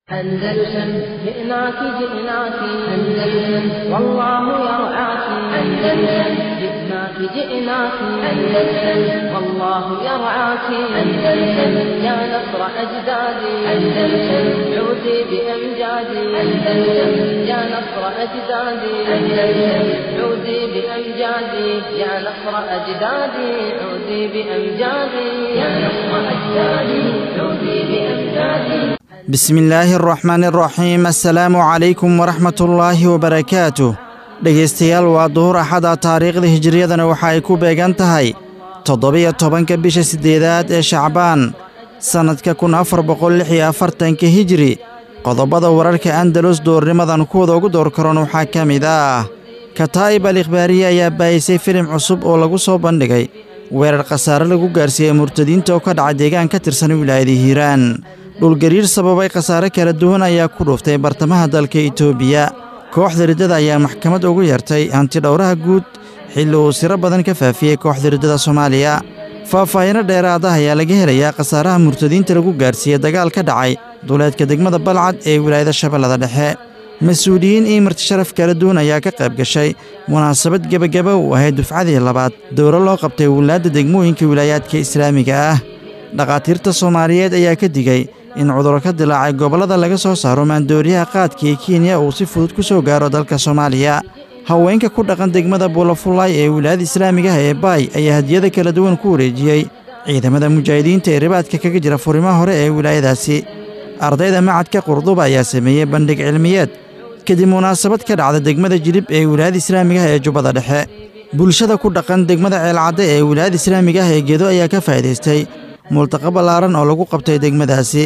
أندلسن جئناك جئناك أندلسن والله يرعاك أندلسن جئناك جئناك أندلسن والله يرعاك أندلسن يا نصر أجدادي أندلسن عودي بأمجادي أندلسن يا نصر أجدادي أندلسن عودي بأمجادي يا نصر أجدادي عودي بأمجادي يا نصر أجدادي عودي بأمجادي bismi illaahi araxmaani araxiim assalaamu calaykum waraxmatullaahi wabarakaatuh dhegaystayaal waa duhur axada taariikhda hijiriyadana waxa ay ku beegan tahay toddobiyo tobanka bisha siddeedaad ee shacbaan sannadka kun afar boqol lix iyo afartanka hijiri qodobada wararka andalus duurnimadan kuwada ugu door karoon waxaa ka mid ah kataa'ib al ikhbaariye ayaa baayisay filim cusub oo lagu soo bandhigay weerar khasaare lagu gaarsiiyey murtadiinta oo ka dhaca deegaan ka tirsan wilaayada hiiraan dhulgariir sababay khasaare kala duwan ayaa ku dhuuftay bartamaha dalka itoobiya kooxda riddada ayaa maxkamad ugu yeertay hantidhowraha guud xilli uu siro badan ka faafiyey kooxda riddada soomaaliya faahfaahiino dheeraada ayaa laga helayaa khasaaraha murtadiinta lagu gaarsiiyey dagaal ka dhacay duleedka degmada balcad ee wilaayada shabeellada dhexe mas-uuliyiin iyo martisharaf kala duwan ayaa ka qayb gashay munaasabad gebagaba uu ahayd dufcadii labaad dowro loo qabtay wilaadda degmooyinka wilaayaadka islaamiga ah dhakhaatiirta soomaaliyeed ayaa ka digay in cuduro ka dilaacay gobollada laga soo saaro maandooriyaha qaadka ee kenya uu si fudud ku soo gaaro dalka soomaaliya haweenka ku dhaqan degmada buulafullaay ee wilaayada islaamiga ah ee baay ayaa hadiyada kala duwan ku wareejiyey ciidamada mujaahidiinta ee ribaadka kaga jira furimaha hore ee wilaayadaasi ardayda macadka qurduba ayaa sameeyey bandhig cilmiyeed kadib munaasabad ka dhacda degmada jilib ee wilaayada islaamiga ah ee jubbada dhexe bulshada ku dhaqan degmada ceelcadde ee wilaayada islaamiga ah ee gedo ayaa ka faa'iidaystay multaqa ballaaran oo lagu qabtay degmadaasi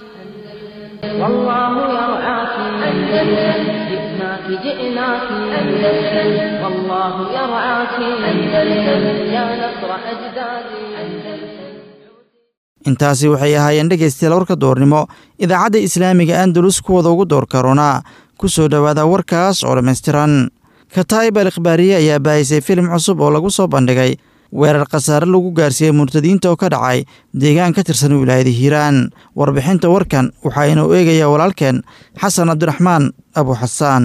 والله يرعاك أندلسن جئناك جئناك أندلسن والله يرعاك أندلسن يا نصر أجدادي أندلسن intaasi waxay ahaayeen dhegaystayaal warka doornimo idaacadda islaamiga andalus kuwada ugu door karoonaa ku soo dhowaada warkaas oo dhammaystiran kataa'ib al ikhbaariye ayaa baayisay filim cusub oo lagu soo bandhigay weerar khasaare lagu gaarsiiyey murtadiinta oo ka dhacay deegaan ka tirsan wilaayada hiiraan warbixinta warkan waxaa inuu eegayaa walaalkeen xasan cabdiraxmaan abu xasaan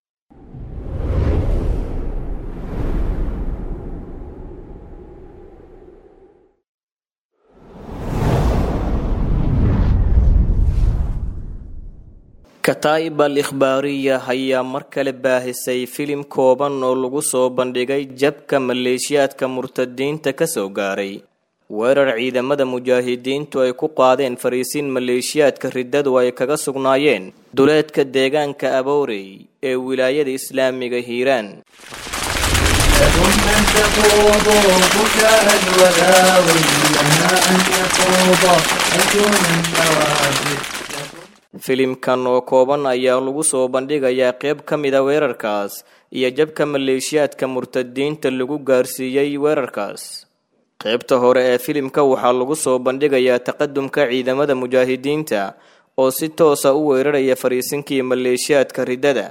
kataa'ib al ikhbaariya ayaa mar kale baahisay filim kooban oo lagu soo bandhigay jabka maleeshiyaadka murtadiinta ka soo gaaray weerar ciidamada mujaahidiintu ay ku qaadeen fariisiin maleeshiyaadka riddadu ay kaga sugnaayeen duleedka deegaanka aboorey ee wilaayada islaamiga hiiraan لكم أن تخوضوا بكاء الولاوي لنا أن يخوض أجون النوافذ filimkan oo kooban ayaa lagu soo bandhigayaa qayb ka mida weerarkaas iyo jabka maleeshiyaadka murtadiinta lagu gaarsiiyey weerarkaas qaybta hore ee filimka waxaa lagu soo bandhigayaa taqadumka ciidamada mujaahidiinta oo si toosa u weeraraya fariisinkii maleeshiyaadka riddada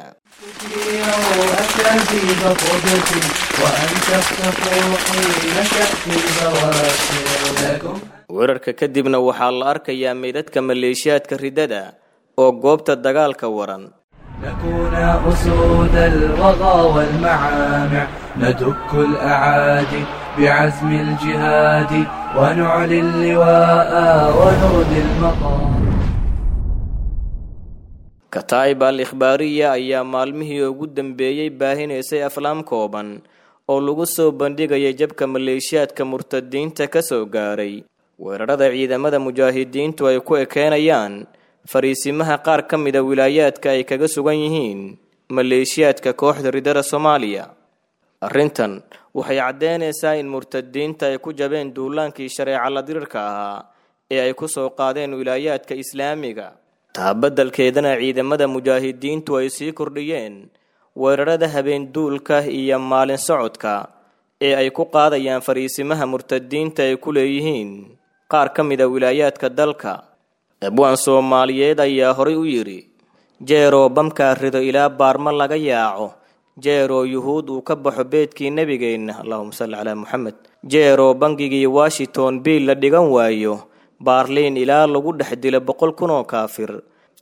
أكاذيب قدس وأن تفتقوا حين تأتي البواسل لكم weerarka kadibna waxaa la arkayaa meydadka maleeshiyaadka riddada oo goobta dagaalka waran نكون أسود الوغى والمعامع ندك الأعادي بعزم الجهاد ونعلي اللواء ونرضي المقام kataa'ib al ikhbaariya ayaa maalmihii ugu dambeeyey baahinaysay aflaam kooban oo lagu soo bandhigayay jabka maleeshiyaadka murtadiinta ka soo gaaray weerarada ciidamada mujaahidiintu ay ku ekeenayaan fariisimaha qaar ka mida wilaayaadka ay kaga sugan yihiin maleeshiyaadka kooxda riddada soomaaliya arrintan waxay caddeynaysaa in murtadiinta ay ku jabeen duulaankii shareeca la dirirka ahaa ee ay ku soo qaadeen wilaayaadka islaamiga taa beddelkeedana ciidamada mujaahidiintu ay sii kordhiyeen weerarada habeen duulka iyo maalin socodka ee ay ku qaadayaan fariisimaha murtadiinta ay ku leeyihiin qaar ka mida wilaayaadka dalka abwaan soomaaliyeed ayaa horay u yidhi jeeroo bamkaa rido ilaa baarma laga yaaco jeeroo yuhuud uu ka baxo beedkii nebigeenna allahuma salli calaa muxamed jeeroo bangigii washington biil la dhigan waayo baarliin ilaa lagu dhex dilo boqol kun oo kaafir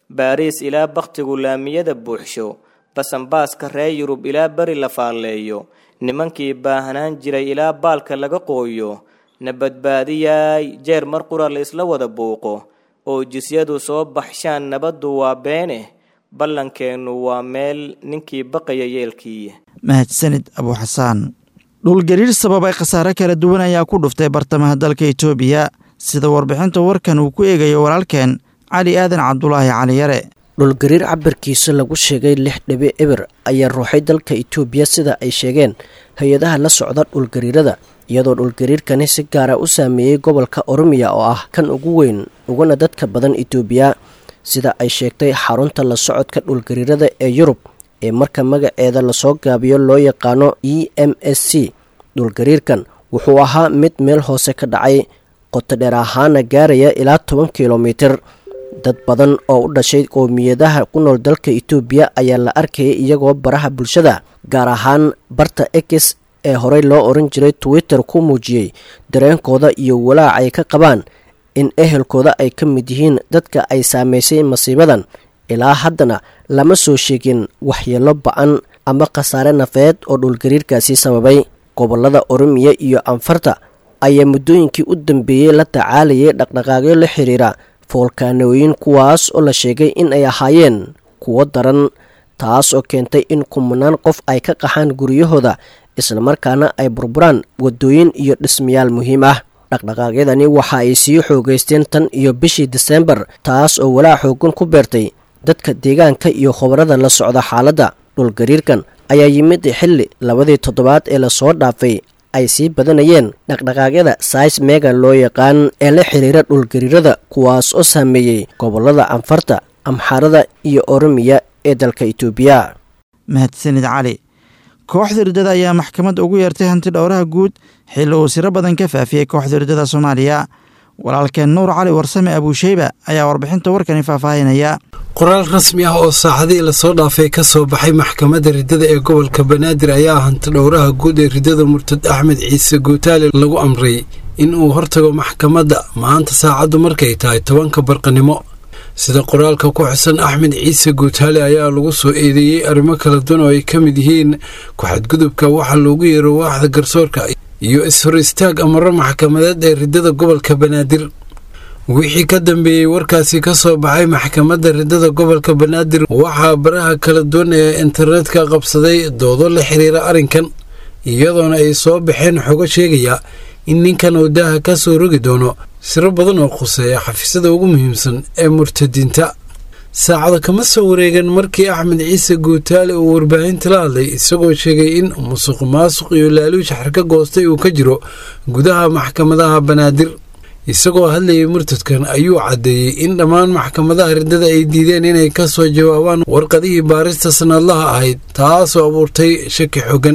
baariis ilaa bakhtigu laamiyada buuxsho basanbaaska reer yurub ilaa beri la faalleeyo nimankii baahanaan jiray ilaa baalka laga qooyo na badbaadiyaay jeer mar qura la isla wada buuqo oo jisyadu soo baxshaan nabaddu waa beene ballankeennu waa meel ninkii baqaya yeelkii mahadsanid abuuxasaan dhulgariir sababay khasaare kala duwan ayaa ku dhuftay bartamaha dalka itoobiya sida warbixinta warkan uu ku eegayo walaalkeen cali aadan cabdulaahi cali yare dhulgariir cabirkiisa lagu sheegay lix dhibi eber ayaa ruuxay dalka itoobiya sida ay sheegeen hay-adaha la socda dhulgariirada iyadoo dhulgariirkani si gaara u saameeyey gobolka oromiya oo ah kan ugu weyn uguna dadka badan itoobiya sida ay sheegtay xarunta la socodka dhulgariirada ee yurub ee marka magaceeda lasoo gaabiyo loo yaqaano e m s c dhulgariirkan wuxuu ahaa mid meel hoose ka dhacay qotodheer ahaana gaaraya ilaa toban kilomitir dad badan oo u dhashay qowmiyadaha ku nool dalka itoobiya ayaa la arkayay iyagoo baraha bulshada gaar ahaan barta x ee horey loo oran jiray twitter ku muujiyey dareenkooda iyo walaac ay ka qabaan in ehelkooda ay ka mid yihiin dadka ay saameysay masiibadan ilaa haddana lama soo sheegin waxyeelo ba-an ama khasaare nafeed oo dhulgariirkaasi sababay gobolada oromiya iyo anfarta ayaa muddooyinkii u dambeeyey la tacaalayay dhaqdhaqaaqyo la xiriira foolkaanooyin kuwaas oo la sheegay in ay ahaayeen kuwo daran taas oo keentay in kumanaan qof ay ka qaxaan guryahooda islamarkaana ay burburaan waddooyin iyo dhismayaal muhiim ah dhaqdhaqaaqyadani waxa ay sii xoogeysteen tan iyo bishii diseembar taas oo walaac xoogan ku beertay dadka deegaanka iyo khubarada la socda xaaladda dhulgariirkan ayaa yimid xilli labadii toddobaad ee lasoo dhaafay ay sii badanayeen dhaqdhaqaaqyada sais mega loo yaqaan ee la xiriira dhulgariirada kuwaas oo saameeyey gobolada anfarta amxaarada iyo oromiya ee dalka itoobiya mahadsanid cali kooxda riddada ayaa maxkamadda ugu yeertay hanti dhowraha guud xilli uu siro badan ka faafiyey kooxda riddada soomaaliya walaalkeen nuur cali warsame abuusheyba ayaa warbixinta warkani faahfaahinaya qoraal rasmi ah oo saacadihii lasoo dhaafay ka soo baxay maxkamadda riddada ee gobolka banaadir ayaa hanti dhowraha guud ee riddada murtad axmed ciise guutaale lagu amray in uu hortago maxkamadda maanta saacaddu markay tahay tobanka barqanimo sida qoraalka ku xusan axmed ciise guutaale ayaa lagu soo eedeeyey arrimo kala duwan oo ay ka mid yihiin ku-xadgudubka waxaa loogu yeero waaxda garsoorka iyo is-hor istaag amaro maxkamadeed ee riddada gobolka banaadir wixii ka dambeeyey warkaasi ka soo baxay maxkamadda riddada gobolka banaadir waxaa baraha kala duwan ee internetka qabsaday doodo la xiriira arrinkan iyadoona ay soo baxeen xogo sheegaya in ninkan uu daaha ka soo rogi doono siro badan oo khuseeya xafiisyada ugu muhiimsan ee murtadiinta saacada kama soo wareegan markii axmed ciise guutaale uu warbaahinta la hadlay isagoo sheegay in musuq maasuq iyo laaluush xarka goostay uu ka jiro gudaha maxkamadaha banaadir isagoo hadlayay murtadkan ayuu caddeeyey in dhammaan maxkamadaha riddada ay diideen inay ka soo jawaabaan warqadihii baarista sanadlaha ahayd taasoo abuurtay shaki xogan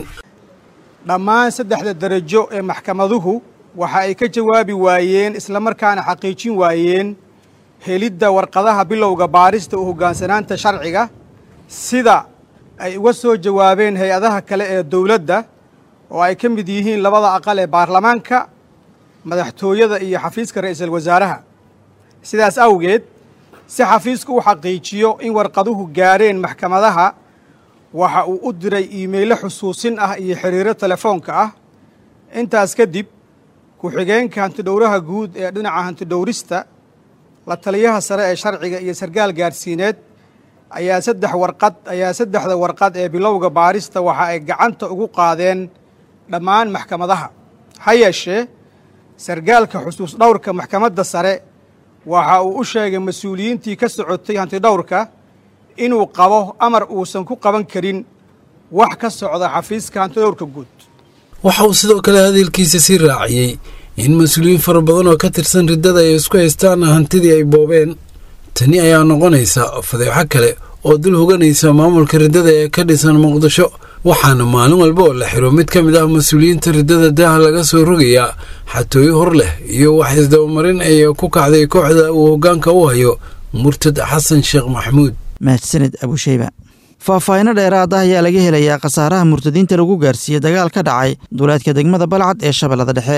dhammaan saddexda darajo ee maxkamaduhu waxa ay ka jawaabi waayeen islamarkaana xaqiijin waayeen helidda warqadaha bilowga baarista u hoggaansanaanta sharciga sida ay uga soo jawaabeen hay-adaha kale ee dowladda oo ay ka mid yihiin labada aqal ee baarlamaanka madaxtooyada iyo xafiiska ra'iisul wasaaraha sidaas awgeed si xafiisku u xaqiijiyo in warqaduhu gaareen maxkamadaha waxa uu u diray iimaylo xusuusin ah iyo xiriiro telefoonka ah intaas kadib ku-xigeenka hantidhowraha guud ee dhinaca hantidhowrista la taliyaha sare ee sharciga iyo sarkaal gaadhsiineed ayaa saddex warqad ayaa saddexda warqad ee bilowga baarista waxa ay gacanta ugu qaadeen dhammaan maxkamadaha ha yeeshee sarkaalka xusuus dhowrka maxkamadda sare waxa uu u sheegay mas-uuliyiintii ka socotay hantidhowrka inuu qabo amar uusan ku qaban karin wax ka socda xafiiska hantidhowrka guud waxa uu sidoo kale hadalkiisa sii raaciyey in mas-uuliyiin fara badan oo ka tirsan riddada ay isku haystaan hantidii ay boobeen tani ayaa noqonaysa fadeexo kale oo dul hoganaysa maamulka riddada ee ka dhisan muqdisho waxaana maalin walba oo la xiro mid ka mid ah mas-uuliyiinta riddada daaha laga soo rogayaa xatooyo hor leh iyo wax isdabamarin ay ku kacday kooxda uu hoggaanka u hayo murtad xasan sheekh maxamuud mahadsanid abusheyba faahfaahinno dheeraad ah ayaa laga helayaa khasaaraha murtadiinta lagu gaarsiiyey dagaal ka dhacay duleedka degmada balcad ee shabeellada dhexe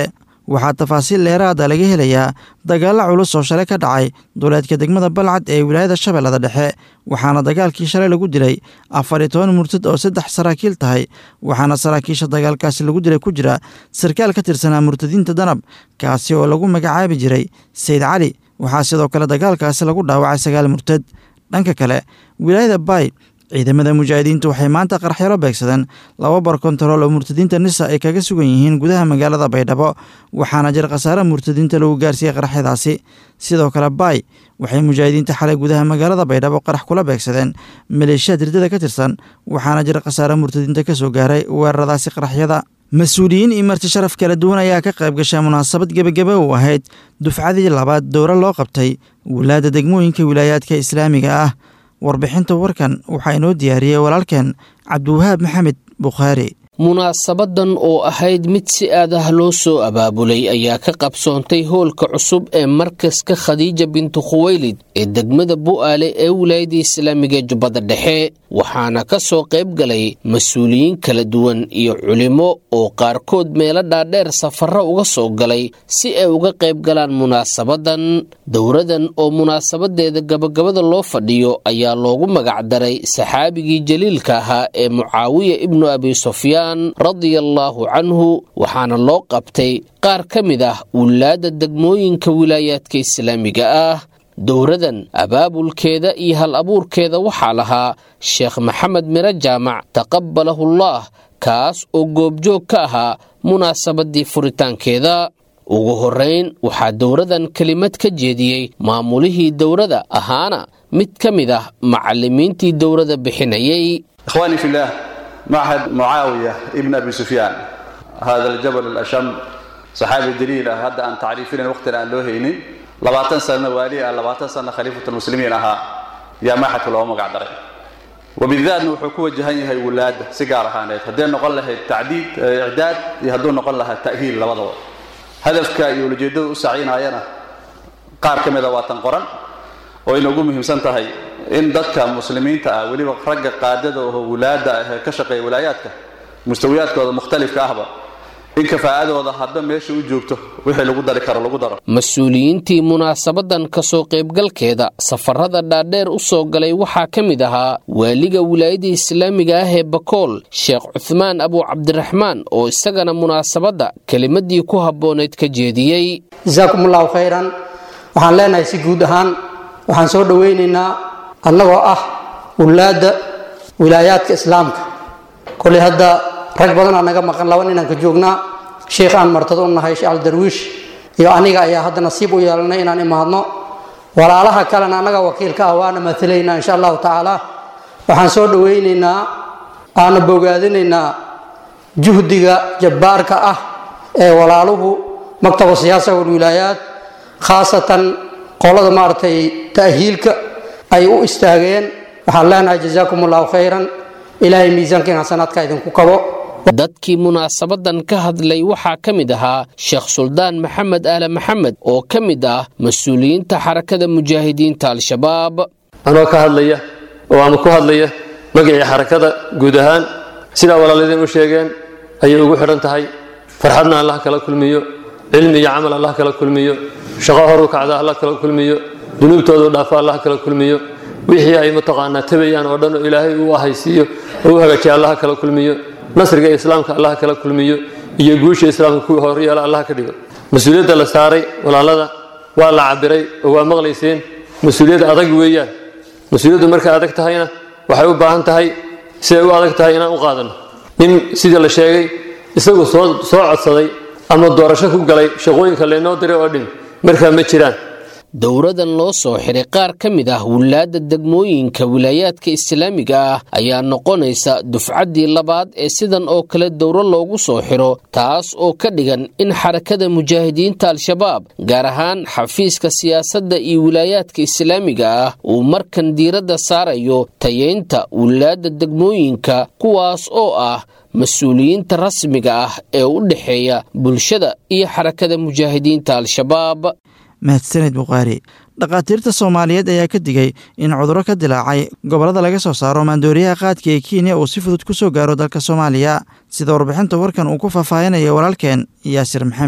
waxaa tafaasiil dheeraada laga helayaa dagaalla culus oo shalay ka dhacay duleedka degmada balcad ee wilaayada shabeellada dhexe waxaana dagaalkii shalay lagu dilay afar iyo toban murtad oo saddex saraakiil tahay waxaana saraakiisha dagaalkaasi lagu dilay ku jira sarkaal ka tirsanaa murtadiinta danab kaasi oo lagu magacaabi jiray sayid cali waxaa sidoo kale dagaalkaasi lagu dhaawacay sagaal murtad dhanka kale wilaayada baay ciidamada mujaahidiintu waxay maanta qaraxyaro beegsadeen laba bar kontarool oo murtadiinta nisa ay kaga sugan yihiin gudaha magaalada baydhabo waxaana jir khasaare murtadiinta lagu gaarsiiyey qaraxyadaasi sidoo kale baay waxay mujaahidiinta xalay gudaha magaalada baydhabo qarax kula beegsadeen maleeshiyaad riddada ka tirsan waxaana jir khasaare murtadiinta ka soo gaaray weeraradaasi qaraxyada mas-uuliyiin iyo marti sharaf kala duwan ayaa ka qayb gashay munaasabad gebagebe u ahayd dufcadii labaad dowro loo qabtay wilaada degmooyinka wilaayaadka islaamiga ah warbixinta warkan waxaa inoo diyaariyey walaalkeen cabdiwahaab maxamed bukhaari munaasabadan oo ahayd mid si aad ah loo soo abaabulay ayaa ka qabsoontay hoolka cusub ee markaska khadiija bintu khuweylid ee degmada bu'aale ee wilaayada islaamiga jubbada dhexe waxaana ka soo qayb galay mas-uuliyiin kala duwan iyo culimo oo qaarkood meelo dhaadheer safarro uga soo galay si ay uga qayb galaan munaasabadan dowradan oo munaasabadeeda gabagabada loo fadhiyo ayaa loogu magacdaray saxaabigii jaliilka ahaa ee mucaawiya ibnu abi sufyaan radiallaahu canhu waxaana loo qabtay qaar ka mid ah wulaadda degmooyinka wilaayaadka islaamiga ah dowradan abaabulkeeda iyo hal abuurkeeda waxaa lahaa sheekh maxamed miro jaamac taqabalahullaah kaas oo goobjoog ka ahaa munaasabadii furitaankeeda ugu horrayn waxaa dowradan kelimad ka jeediyey maamulihii dowrada ahaana mid ka mid ah macallimiintii dowrada bixinayay معهد معاوية ابن أبي سفيان هذا الجبل الأشم صحابي دليل هذا أن تعريفين وقت أن لوهيني لباتن سنة والي لباتن سنة خليفة المسلمين أها يا ما حتى لو مقعد وبالذات انه حكومه جهني هي ولاد سيجاره هانيت هدين نقول لها التعديد اعداد يهدون نقول لها التاهيل لبضوا هدفك يولجيدو سعينا ايانا قار كميدا واتن قران oo inagu muhiimsan tahay in dadka muslimiinta ah weliba ragga qaadada oo wulaada ah ka shaqeeya walaayaadka mustawiyaadkooda mukhtalifka ahba in kafaa'adooda hadba meesha u joogto wixii lagu dari karo lagu daro mas-uuliyiintii munaasabadan kasoo qaybgalkeeda safarada dhaadheer u soo galay waxaa ka mid ahaa waaliga wilaayada islaamiga ah ee bakool sheekh cuhmaan abu cabdiraxmaan oo isagana munaasabadda kelimadii ku habboonayd ka jeediyey jasaakum allahu khayran waxaan leenahay si guud ahaan waxaan soo dhowaynaynaa annagoo ah wulaadda wilaayaadka islaamka koley hadda rag badanaa naga maqan laba ninaan ka joognaa sheikh aan martado u nahay sheekh aldarwiish iyo aniga ayaa hadda nasiib u yeelanay inaan imaadno walaalaha kalena annaga wakiilka ah waana matalaynaa insha allahu tacaala waxaan soo dhowaynaynaa aana bogaadinaynaa juhdiga jabbaarka ah ee walaaluhu maktaba siyaasa walwilaayaat khaasatan qolada maaragtay ta'hiilka ay u istaageen waxaan leenahay jazaakum allahu khayran ilaahay miisaankiin xasanaadka idinku kabo dadkii munaasabadan ka hadlay waxaa ka mid ahaa sheekh suldaan maxamed aale maxamed oo ka mid ah mas-uuliyiinta xarakada mujaahidiinta al-shabaab anoo ka hadlaya oo ama ku hadlaya magacii xarakada guud ahaan sidaa walaaladeen u sheegeen ayay ugu xidhan tahay farxadna allah kala kulmiyo cilmi iyo camal allah kala kulmiyo shaqo horu kacda allah kala kulmiyo dunuubtoodu dhaafo allah kala kulmiyo wixii ay mataqaanaa tabayaan oo dhan oo ilaahay uu ahaysiiyo oo u hagaajiya allah kala kulmiyo nasriga islaamka allah kala kulmiyo iyo guusha islaamka kuwii horyeela allah ka dhigo mas-uuliyadda la saaray walaalada waa la cabiray oo waa maqlayseen mas-uuliyad adag weeyaan mas-uuliyaddu markay adag tahayna waxay u baahan tahay siday u adag tahay inaan u qaadanno nin sidii la sheegay isagu soo soo codsaday ama doorasho ku galay shaqooyinka laynoo diray oo dhin markaa ma jiraan dowradan loo soo xiray qaar ka mid ah wulaadda degmooyinka wilaayaadka islaamiga ah ayaa noqonaysa dufcaddii labaad ee sidan oo kale dowro loogu soo xiro taas oo ka dhigan in xarakada mujaahidiinta al-shabaab gaar ahaan xafiiska siyaasadda iyo wilaayaadka islaamiga ah uu markan diiradda saarayo tayeynta wulaadda degmooyinka kuwaas oo ah mas-uuliyiinta rasmiga ah ee u dhexeeya bulshada iyo xarakada mujaahidiinta al-shabaab mahadsaned bukhaari dhakhaatiirta soomaaliyeed ayaa ka digay in cudurro ka dilaacay gobollada laga soo saaro maandooriyaha qaadka ee kenya uu si fudud ku soo gaaro dalka soomaaliya sida warbixinta warkan uu ku faahfaahinayo walaalkeen yaasir maxamed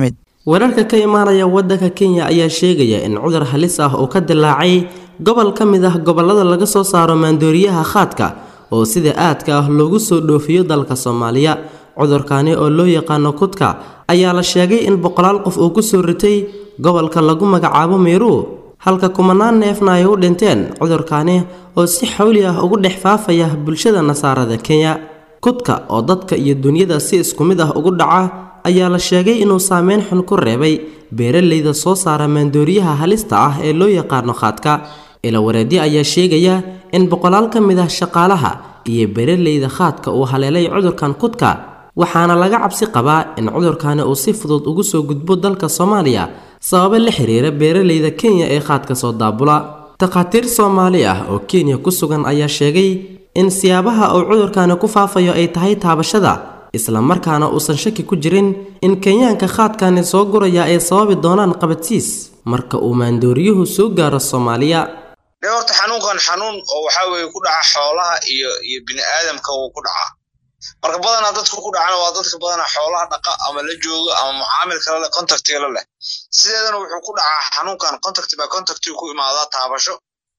wararka ka imaanaya waddanka kenya ayaa sheegaya in cudur halis ah oo ka dilaacay gobol ka mid ah gobollada laga soo saaro maandooriyaha khaadka oo sida aadka ah loogu soo dhoofiyo dalka soomaaliya cudurkani oo loo yaqaano kudka ayaa la sheegay in boqolaal qof uu ku soo ritay gobolka lagu magacaabo meeruu halka kumanaan neefna ay u dhinteen cudurkani oo si xawli ah ugu dhex faafaya bulshada nasaarada kenya kudka oo dadka iyo dunyada si isku mid ah ugu dhaca ayaa la sheegay inuu saameyn xun ku reebay beeralayda soo saara maandooriyaha halista ah ee loo yaqaano khaadka ilawareedyo ayaa sheegaya in boqolaal ka mid ah shaqaalaha iyo beeralayda khaadka uu haleelay cudurkan kudka waxaana laga cabsi qabaa in cudurkani uu si fudud ugu soo gudbo dalka soomaaliya sababo la xiriira beeralayda kenya ee khaadka soo daabula takhaatiir soomaali ah oo kenya ku sugan ayaa sheegay in siyaabaha uu cudurkani ku faafayo ay tahay taabashada islamarkaana uusan shaki ku jirin in kenyaanka khaadkani soo guraya ay sababi doonaan qabadsiis marka uu maandooriyuhu soo gaaro soomaaliya de horta xanuunkan xanuun oo waxaa weeye ku dhaca xoolaha iyo iyo bini aadamka wuu ku dhacaa marka badanaa dadka ku dhacana waa dadka badanaa xoolaha dhaqa ama la jooga ama mucaamil kale leh contactiga leh sideedana wuxuu ku dhacaa xanuunkan contact by contact ku imaadaa taabasho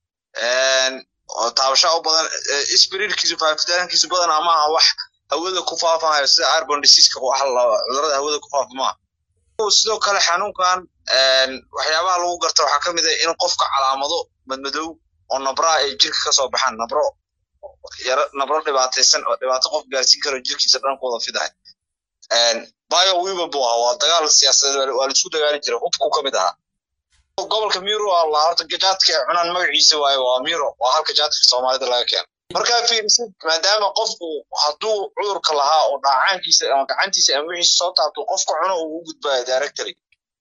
oo taabasho u badan spirirkiisu faafitaankiisu badan ama aha wax hawada ku faafahayo sida arbon diseaseka wax cudurada hawada ku faafa maaha sidoo kale xanuunkan waxyaabaha lagu garta waxaa ka mid ah in qofka calaamado madmadow oo nabraa ay jirka ka soo baxaan nabro yaro nabro dhibaataysan oo dhibaato qof gaarsiin karo jirkiisa dhan ku wada fidahay bio wiba buu ahaa waa dagaal siyaasadeed waa laisku dagaali jiray hubku ka mid ahaa gobolka miro allah horta jaadka ay cunaan magaciisa waaye waa miro waa halka jaadka soomaalida laga keeno markaa fiirisid maadaama qofku hadduu cudurka lahaa oo dhaacaankiisa ama gacantiisa ama wixiisa soo taabto qofka cuno uu u gudbaayo directory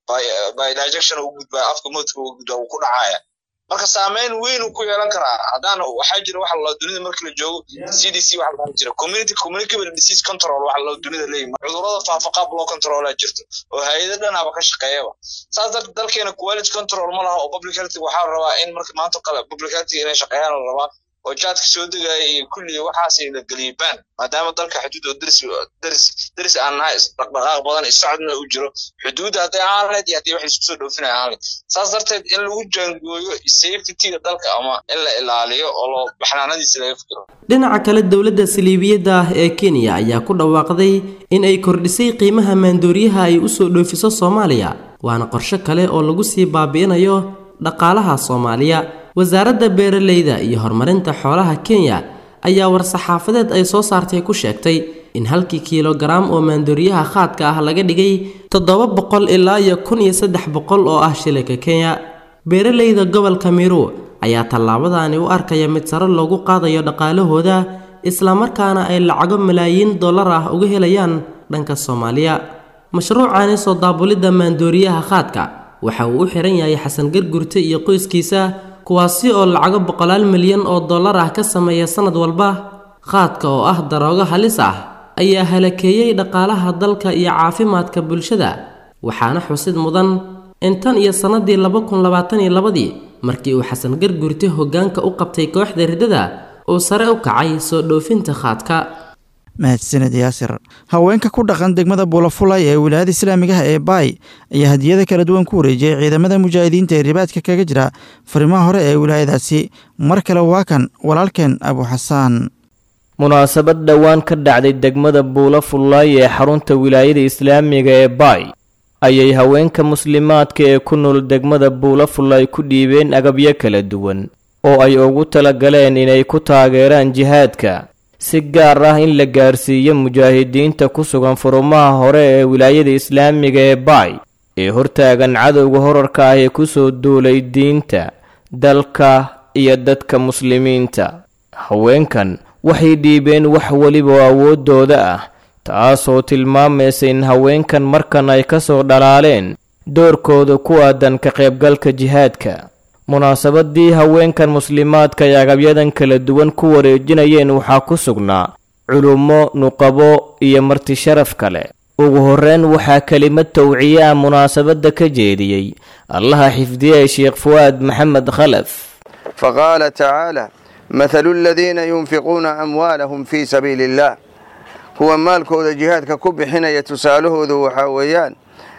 by dijection uu gudbaayo afka moodka uu gudbaa uu ku dhacaya marka saameyn weyn uu ku yeelan karaa haddaan waxaa jira waxa la dunida marka la joogo c d c waxa la jira community communicable disease control waxa la dunida leeyahay cudurrada faafa qaab loo controlaa jirto oo hay-ado dhanaba ka shaqeeyaba saas darteed dalkeena quality control ma laha oo public health waxaa la rabaa in marka maanta kale public health inay shaqeeyaan la rabaa oo jaadka soo degaya iyo kulli waxaas la geliyay baan maadaama dalka xuduud oo daris daris daris aan nahay dhaqdhaqaaq badan isocodna u jiro xuduudda hadday ahaan lahayd iyo haddii wax isku soo dhoofinaya ahaan lahayd saas darteed in lagu jaangooyo safetyga dalka ama in la ilaaliyo oo loo baxnaanadiisa laga fikiro dhinaca kale dowladda saliibiyadda ah ee kenya ayaa ku dhawaaqday in ay kordhisay qiimaha maandooriyaha ay u soo dhoofiso soomaaliya waana qorshe kale oo lagu sii baabi'inayo dhaqaalaha soomaaliya wasaaradda beeralayda iyo horumarinta xoolaha kenya ayaa war-saxaafadeed ay soo saartay ku sheegtay in halkii kiilogaraam oo maandooriyaha khaadka ah laga dhigay toddoba boqol ilaa iyo kun iyo saddex boqol oo ah shilinka kenya beeralayda gobolka miru ayaa tallaabadaani u arkaya mid sare loogu qaadayo dhaqaalahooda islamarkaana ay lacago malaayiin dollar ah uga helayaan dhanka soomaaliya mashruucani soo daabulidda maandooriyaha khaadka waxa uu u xiran yahay xasan gargurte iyo qoyskiisa kuwaasi oo lacago boqolaal milyan oo dollar ah ka sameeya sannad walba khaadka oo ah daroogo halis ah ayaa halakeeyey dhaqaalaha dalka iyo caafimaadka bulshada waxaana xusid mudan in tan iyo sannadii laba kun labaatan iyo labadii markii uu xasan gargurte hoggaanka u qabtay kooxda riddada uu sare u kacay soo dhoofinta khaadka mahadsaned yaasir haweenka ku dhaqan degmada buulafulay ee wilaayada islaamigaha ee baay ayaa hadiyada kala duwan ku wareejiyey ciidamada mujaahidiinta ee ribaadka kaga jira farimaha hore ee wilaayadaasi mar kale waa kan walaalkeen abu xasaan munaasabad dhowaan ka dhacday degmada buulafulay ee xarunta wilaayada islaamiga ee baay ayay haweenka muslimaadka ee ku nool degmada buulafulay ku dhiibeen agabyo kala duwan oo ay ugu talagaleen inay ku taageeraan jihaadka si gaar ah in la gaarsiiyo mujaahidiinta ku sugan furumaha hore ee wilaayada islaamiga ee baay ee hortaagan cadowga horarka ah ee kusoo duulay diinta dalka iyo dadka muslimiinta haweenkan waxay dhiibeen wax weliba oo awooddooda ah taasoo tilmaamaysa in haweenkan markan ay ka soo dhalaaleen doorkooda ku aadan ka qaybgalka jihaadka munaasabadii haweenkan muslimaadka ay agabyadan kala duwan ku wareejinayeen waxaa ku sugnaa culummo nuqabo iyo marti sharaf kale ugu horreyn waxaa kelimad towciye ah munaasabadda ka jeediyey allaha xifdiyey sheekh fuwaad maxamed khalaf faqaala tacaala mathalu aladiina yunfiquuna amwaalahum fii sabiili illah kuwa maalkooda jihaadka ku bixinaya tusaalahoodu waxaa weeyaan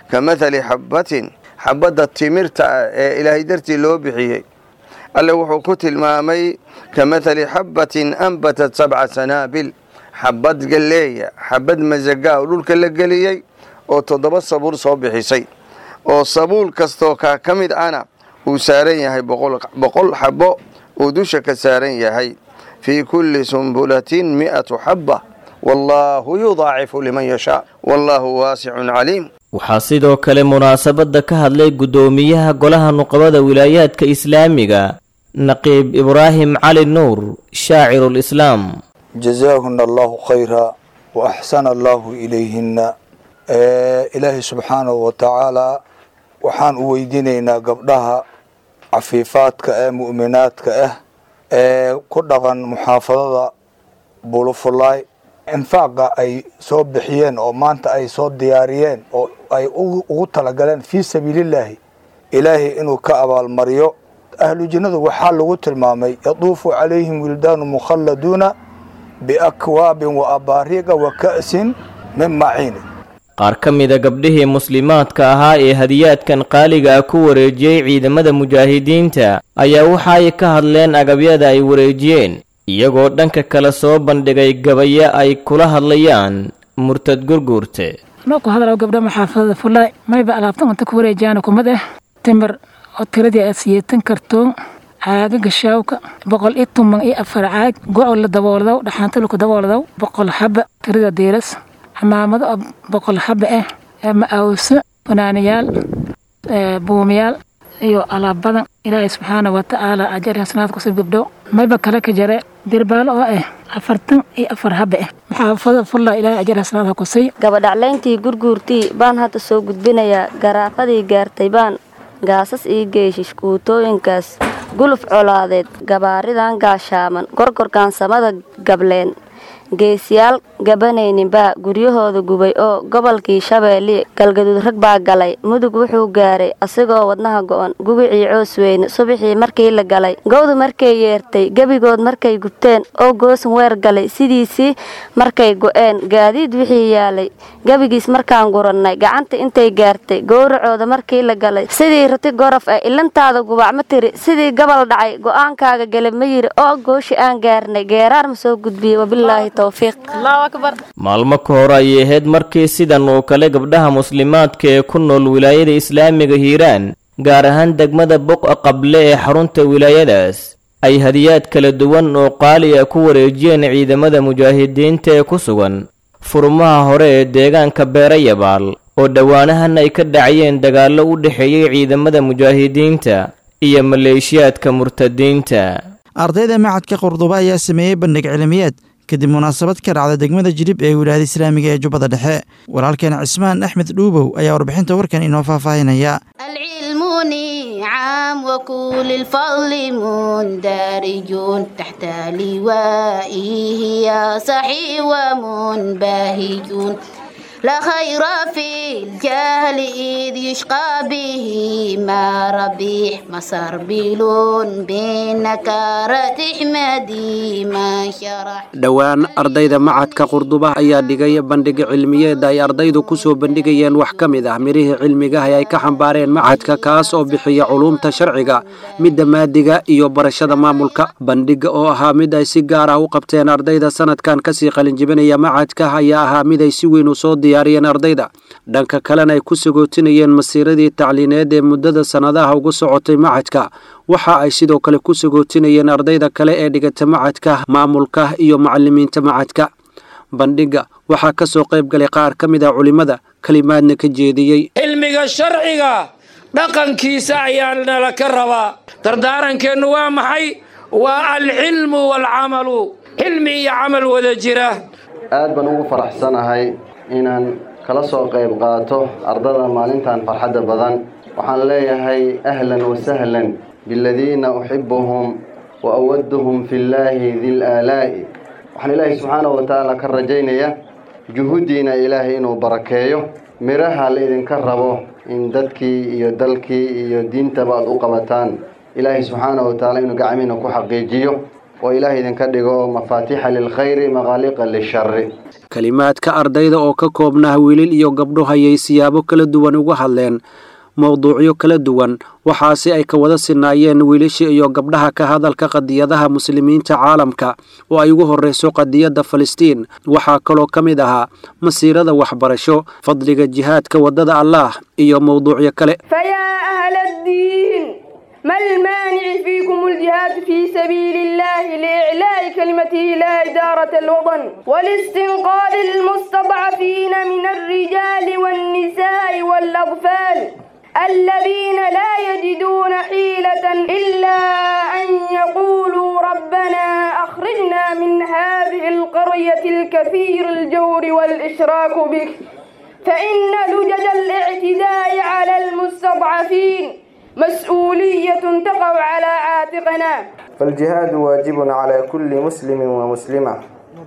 ka mathali xabbatin xabbadda timirta ah ee ilaahay dartii loo bixiyey alle wuxuu ku tilmaamay ka mathali xabbatin anbatat sabca sanaabil xabbad galleeya xabbad masagaa oo dhulka la geliyey oo toddoba sabuul soo bixisay oo sabuul kastoo kaa ka mid ana uu saaran yahay boqol xabbo uu dusha ka saaran yahay fii kulli sumbulatin mi'atu xabba wallaahu yudaacifu liman yashaa wallaahu waasicun caliim waxaa sidoo kale munaasabadda ka hadlay guddoomiyaha golaha nuqabada wilaayaadka islaamiga naqiib ibraahim cali nuur shaacirulislaam jazaahuna allahu khayra wa axsana allahu ilayhinna ilaahay subxaanahu wa tacaalaa waxaan u weydiinaynaa gabdhaha cafiifaadka ee mu'minaadka ah ee ku dhaqan muxaafadada bulufulaay infaaqa ay soo bixiyeen oo maanta ay soo diyaariyeen oo ay ugu talagaleen fii sabiilillaahi ilaahay inuu ka abaalmariyo ahlu jinnadu waxaa lagu tilmaamay yaduufu calayhim wildaanu mukhalladuuna biakwaabin wa abaariiqa wa ka'sin min maciini qaar ka mida gabdhihii muslimaadka ahaa ee hadiyaadkan qaaliga ah ku wareejiyey ciidamada mujaahidiinta ayaa waxa ay ka hadleen agabyada ay wareejiyeen iyagoo dhanka kale soo bandhigay gabayo ay kula hadlayaan murtad gurguurte anoo ku hadalao gabdha maxaafadada fulaay mayba alaabtan unta ku wareejiyaan kumad ah timir oo tiradii aad siyeetan kartoon caagaga shaawka boqol iyo tuman iyo afar caag go-o la dabooldow dhaxaanta laku dabooldow boqol xaba tirada diiras camaamado oo boqol xaba ah ma-awso fanaaniyaal buumiyaal iyo alaab badan ilaahay subxaana wa tacaala ajar hasanaad kusib gabdho mayba kale ka jare dirbaalo oo ah afartan iyo afar haba ah maxaafada fulla ilaahay ajar hasanaad ha kusay gabadhaclayntii gurguurtii baan hadda soo gudbinayaa garaafadii gaartay baan gaasas ii geeshish kuutooyinkaas guluf colaadeed gabaaridan gaashaaman gorgorgaansamada gableen geesiyaal gabanayninbaa guryahooda gubay oo gobolkii shabeelle galgaduud rag baa galay mudug wuxuu gaaray asigoo wadnaha go-on gubicii coosweyne subaxii markii la galay gowdu markay yeertay gebigood markay gubteen oo goosan weer galay sidiisii markay go-een gaadiid wixii yaalay gebigiis markaan gurannay gacanta intay gaartay gowracooda markii la galay sidii rati gorof ah ilantaada gubac ma tiri sidii gabal dhacay go-aankaaga gele ma yiri oo gooshi aan gaarnay geeraar ma soo gudbiyey wabilaahi maalmo ka hor ayay ahayd markii sidan oo kale gabdhaha muslimaadka ee ku nool wilaayada islaamiga hiiraan gaar ahaan degmada boqa qable ee xarunta wilaayadaas ay hadiyaad kala duwan oo qaali ah ku wareejiyeen ciidamada mujaahidiinta ee ku sugan furmaha hore ee deegaanka beerayabaal oo dhowaanahan ay ka dhacayeen dagaallo u dhexeeyey ciidamada mujaahidiinta iyo maleeshiyaadka murtadiinta ardayda macadka qurduba ayaa sameeyey bandhig cilmiyeed kadib munaasabad ka dhacda degmada jilib ee wilaayada islaamiga ee jubbada dhexe walaalkeen cismaan axmed dhuubow ayaa warbixinta warkan inoo faahfaahinaya العلم نعم وكل الفضل مندرجون تحت لوائه يا صحي ومنبهجون لا خير في الجهل إذ يشقى به ما ربيح مسار بلون بنكارة حمدي ما شرح dhowaan ardayda macadka qurduba ayaa dhigay bandhig cilmiyeed ay ardaydu ku soo bandhigayeen wax ka mid ah mirihii cilmigaha ay ka xambaareen macadka kaas oo bixiya culuumta sharciga midda maadiga iyo barashada maamulka bandhiga oo ahaa mid ay si gaar ah u qabteen ardayda sanadkan kasii qalinjibinaya macadka ayaa ahaa mid ay si weyn u soo diyaariyeen ardayda dhanka kalena ay ku sagootinayeen masiiradii tacliineed ee muddada sannadaha ugu socotay macadka waxa ay sidoo kale ku sagootinayeen ardayda kale ee dhigata macadka maamulka iyo macalimiinta macadka bandhiga waxaa ka soo qayb galay qaar ka mid ah culimmada kelimaadna ka jeediyey cilmiga sharciga dhaqankiisa ayaa nala ka rabaa dardaarankeennu waa maxay waa alcilmu waalcamalu cilmi iyo camal wada jira aad baan ugu faraxsanahay inaan kala soo qayb qaato ardada maalintan farxadda badan waxaan leeyahay ahlan wasahlan biladiina uxibuhum wa awaduhum fi llaahi dil aalaa'i waxaan ilaahay subxaanahu wa tacaala ka rajaynaya juhuddiina ilaahay inuu barakeeyo midhaha la idinka rabo in dadkii iyo dalkii iyo diintaba aad u qabataan ilaahay subxaanahu wa tacaala inuu gacmiina ku xaqiijiyo oo ilaah idinka dhigo mafaatiixa lilkhayri maqaaliqa lishari kelimaadka ardayda oo ka koobnah wiilil iyo gabdho hayay siyaabo kala duwan uga hadleen mowduucyo kala duwan waxaase ay ka wada sinaayeen wiilasha iyo gabdhaha ka hadalka qadiyadaha muslimiinta caalamka oo ay ugu horreyso qadiyadda falastiin waxaa kaloo ka mid ahaa masiirada waxbarasho fadliga jihaadka waddada allaah iyo mowduucyo kale ما المانع فيكم الجهاد في سبيل الله لإعلاء كلمته لا إدارة الوطن والاستنقاذ المستضعفين من الرجال والنساء والأطفال الذين لا يجدون حيلة إلا أن يقولوا ربنا أخرجنا من هذه القرية الكثير الجور والإشراك بك فإن لجج الاعتداء على المستضعفين مسؤولية تقع على عاتقنا فالجهاد واجب على كل مسلم ومسلمة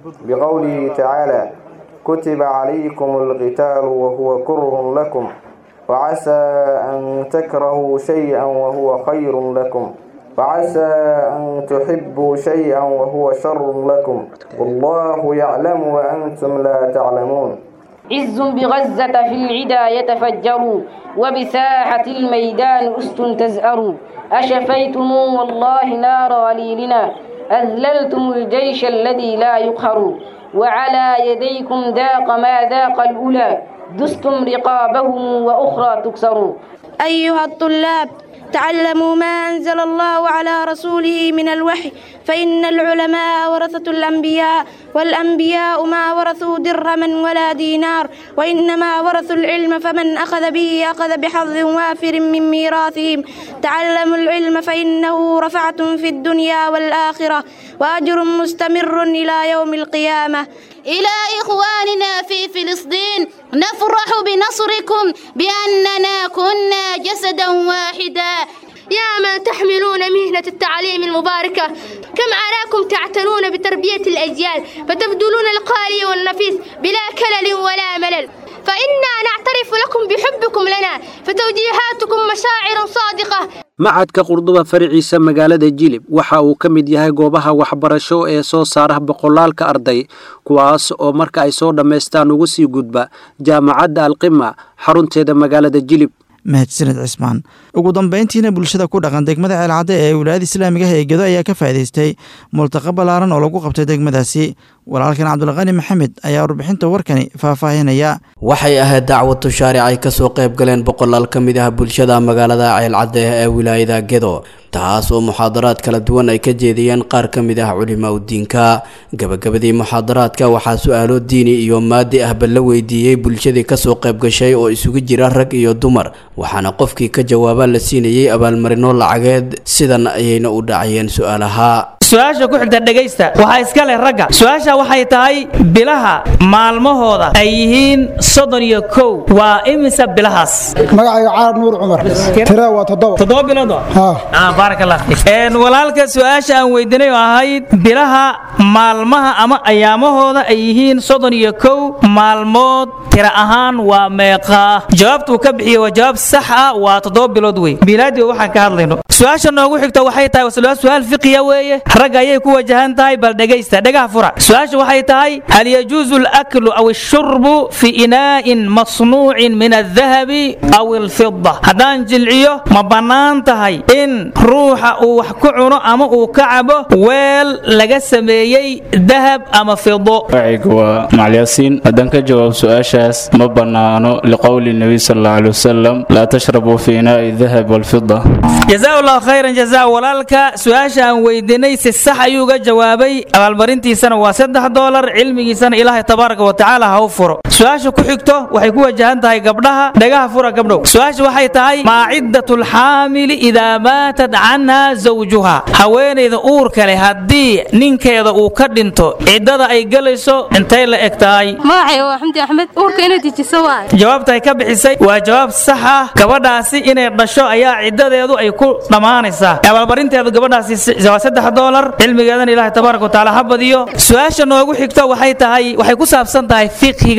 بقوله تعالى كتب عليكم القتال وهو كره لكم وعسى أن تكرهوا شيئا وهو خير لكم وعسى أن تحبوا شيئا وهو شر لكم والله يعلم وأنتم لا تعلمون عز بغزة في العدا يتفجر وبساحة الميدان أست تزأر أشفيتم والله نار غليلنا أذللتم الجيش الذي لا يقهر وعلى يديكم ذاق ما ذاق الأولى دستم رقابهم وأخرى تكسر أيها الطلاب تعلموا ما أنزل الله على رسوله من الوحي فإن العلماء ورثة الأنبياء والأنبياء ما ورثوا درهما ولا دينار وإنما ورثوا العلم فمن أخذ به أخذ بحظ وافر من ميراثهم تعلموا العلم فإنه رفعة في الدنيا والآخرة وأجر مستمر إلى يوم القيامة إلى إخواننا في فلسطين نفرح بنصركم بأننا كنا جسدا واحدا يا من تحملون مهنة التعليم المباركة كم أراكم تعتنون بتربية الأجيال فتبذلون القالي والنفيس بلا كلل ولا ملل فإنا نعترف لكم بحبكم لنا فتوجيهاتكم مشاعر صادقة macadka qurduba faraciisa magaalada jilib waxa uu ka mid yahay goobaha waxbarasho ee soo saara boqolaalka arday kuwaas oo marka ay soo dhammaystaan uga sii gudba jaamacadda alqima xarunteeda magaalada jilib mahadsaned cismaan ugu dambayntiina bulshada ku dhaqan degmada ceelcadde ee wilaayada islaamiga ah ee gedo ayaa ka faa'idaystay multaqa ballaaran oo lagu qabtay degmadaasi walaalkan cabdulqani maxamed ayaa warbixinta warkani faahfaahinaya waxay ahayd dacwad tushaaric ay kasoo qayb galeen boqolaal ka mid ah bulshada magaalada ceelcadde ee wilaayada gedo taas oo muxaadaraad kala duwan ay ka jeediyeen qaar ka mid ah culimaa udiinka gabagabadii muxaadaraadka waxaa su-aalo diini iyo maadi ahba la weydiiyey bulshadii kasoo qayb gashay oo isugu jira rag iyo dumar waxaana qofkii ka jawaaba la siinayey abaalmarino lacageed sidan ayayna u dhacayeen su-aalaha su-aasha ku xigta dhegaysta waxaa iska leh ragga su-aasha waxay tahay bilaha maalmahooda ay yihiin soddon iyo kow waa imisa bilahaas magacayga caar nuur cumar tira waa toddoba toddoba bilood baarak allah fiik walaalka su-aasha aan weydiinay oo ahayd bilaha maalmaha ama ayaamahooda ay yihiin soddon iyo kow maalmood tira ahaan waa meeqaa jawaabtuu ka bixiye waa jawaab sax ah waa toddoba bilood wey bilaadii waxaan ka hadlayno su-aasha noogu xigta waxay tahay waa su-aal fiqiya weeye ragga ayay ku wajahan tahay bal dhegaysta dhagaha fura su-aasha waxay tahay hal yajuusu alaklu aw ashurbu fi inaa'in masnuucin min aldahabi aw alfida haddaan jilciyo ma bannaan tahay in ruuxa uu wax ku cuno ama uu ka cabo weel laga sameeyey dahab ama fido magacaygu waa macalyaasiin haddaan ka jawaab su-aashaas ma bannaano liqowli nebiy sal alla alay wasalam laa tashrabuu fi inaa'i dahab walfida jazaa allahu khayran jazaa walaalka su-aasha aan weydiinay si sax ayuu uga jawaabay abaalmarintiisana waa saddex doolar cilmigiisana ilaahay tabaaraka wa tacaala ha u furo su-aasha ku xigto waxay ku wajahan tahay gabdhaha dhagaha fura gabdhow su-aasha waxay tahay maa ciddatu lxaamili idaa maatat canha zawjuha haweenayda uurka leh haddii ninkeeda uu ka dhinto ciddada ay gelayso intay la eg tahay magacay waa xamdi axmed uurka inay dejiso waay jawaabta ay ka bixisay waa jawaab sax ah gabadhaasi inay dhasho ayaa ciddadeedu ay ku dhammaanaysaa abaalmarinteedu gabadhaasi waa saddex doolar cilmigeedana ilaahay tabaaraka watacaala ha badiyo su-aasha noogu xigto waxay tahay waxay ku saabsan tahay fiqhiga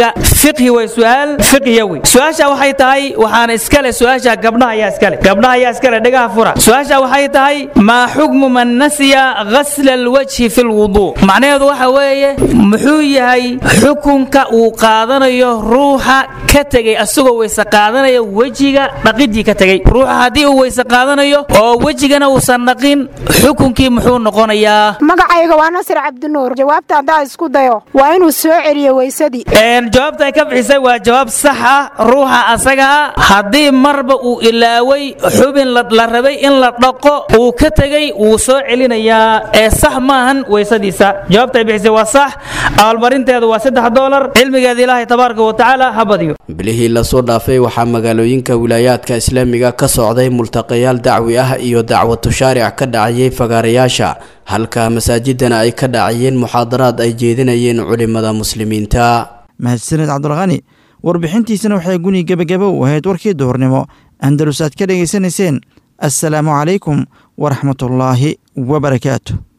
fiqhi way su-aal fiqhiya wey su-aasha waxay tahay waxaana iskale su-aasha gabdhaha ayaa iskale gabdhaha ayaa iskale dhagaha fura su-aasha waxay tahay maa xukmu man nasiya ghasla alwajhi fi lwuduu macnaheedu waxa weeye muxuu yahay xukunka uu qaadanayo ruuxa ka tegey asagoo weyse qaadanaya wejiga dhaqidii ka tegey ruuxa haddii uu weyse qaadanayo oo wejigana uusan dhaqin xukunkii muxuu noqonayaa magacayga waa nasir cabdinuur jawaabta haddaa isku dayo waa inuu soo celiyo weysadii jawaabta ay ka bixisay waa jawaab sax ah ruuxa asaga ah haddii marba uu ilaaway xubin la rabay in la dhaqo uu ka tegey wuu soo celinayaa ee sax maahan weysadiisa jawaabta ay bixisay waa sax abaalmarinteedu waa saddex doolar cilmigeeda ilaahay tabaaraka wa tacaala ha badiyo bilihii lasoo dhaafay waxaa magaalooyinka wilaayaadka islaamiga ka socday multaqayaal dacwi ah iyo dacwatu shaaric ka dhacayay fagaarayaasha halka masaajidana ay ka dhacayeen muxaadaraad ay jeedinayeen culimada muslimiinta mahadsaned cabdulqani warbixintiisana waxay guni gebagabo u ahayd warkii duhurnimo andalus aad ka dhegaysanayseen assalaamu calaykum waraxmatullaahi wabarakaatu